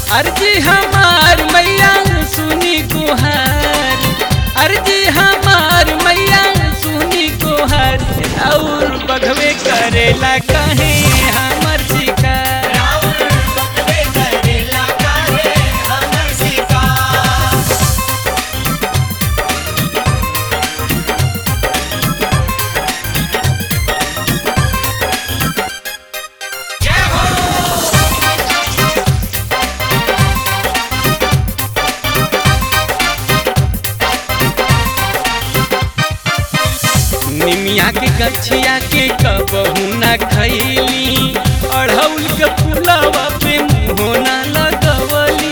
अर्जी हमार मैया सुनी गुहार अर्जी हमार मैया सुनी गुहार और बघवे करेला कहे हमर शिकार निमिया के गछिया के कबहू ना खैली अढ़ौल के फुलवा पे मुँहो ना लगवली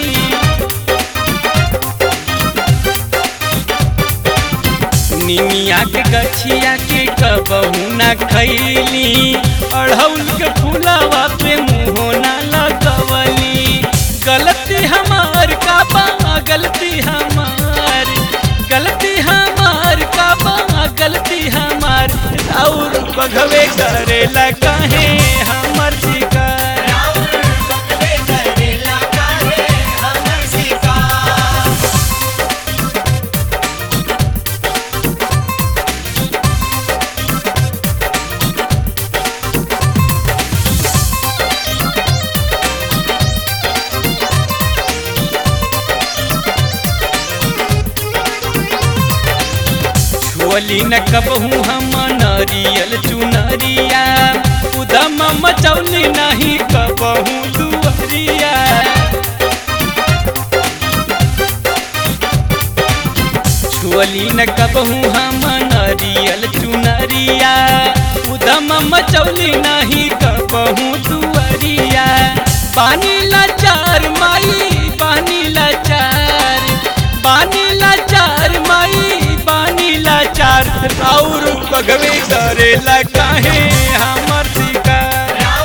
निमिया के गछिया के कबहू ना खैली अढ़ौल के फुलवा पे मुँहो ना लगवली गलती हमार का बा गलती हमार गलती हमार का बा गलती हमार और बघवे करेला कहे हमर शिकार छुअली न कबहू हम नरियल चुनरिया उदम मचौली नहीं कबहू दुअरिया छुअली न कबहू हम नरियल चुनरिया उदम मचौली नहीं कबहू दुअरिया पानी लाचार माई पानी लाचार पानी लाचार माई पानी लाचार और बगवे करेला काहे हमर शिकार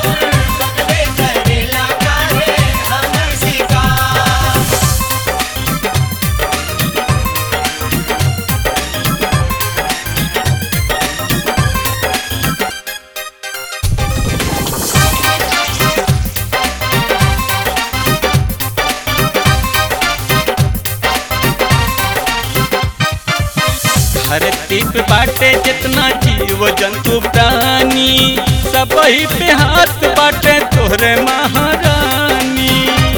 धरती पे बाटे जितना जीव जंतु प्राणी सब ही पे हाथ बाटे तोहरे महारानी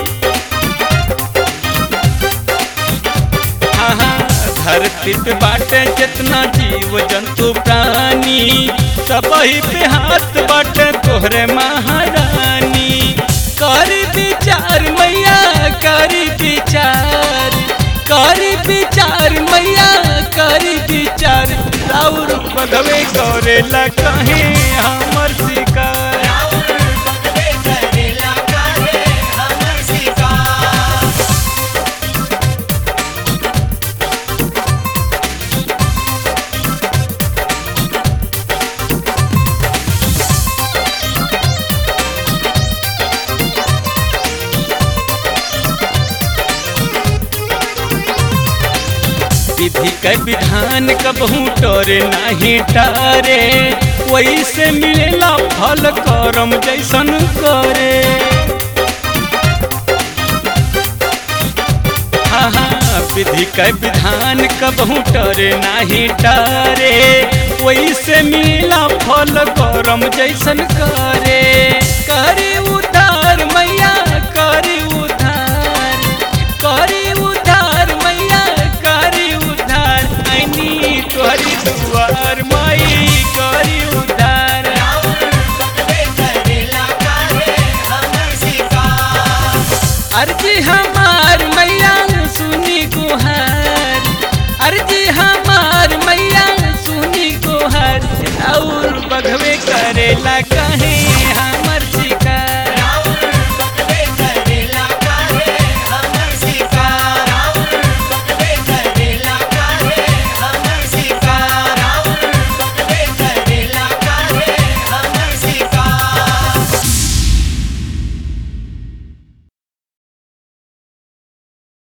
हाँ हाँ, धरती पे बाटे जितना जीव जंतु प्राणी सब ही पे हाथ बाटे तोहरे महारानी करी विचार मैया करी विचार करी विचार मैया करी विचार राउर बधवे करेला कहे हमर शिकार विधि के विधान कबहू टोरे नहीं टारे वैसे मिलेला फल करम जैसन करे हाँ हाँ विधि के विधान कबहू टरे नहीं टारे वैसे मिला फल करम जैसन करे करे उधार मैया करे उधार करे उधार मैया करे उधार ऐनी तोहरी दुआर माई करे उधार अर्जी हमार मैया सुनी गुहार अर्जी हमार मैया सुनी गुहार और बघवे करेला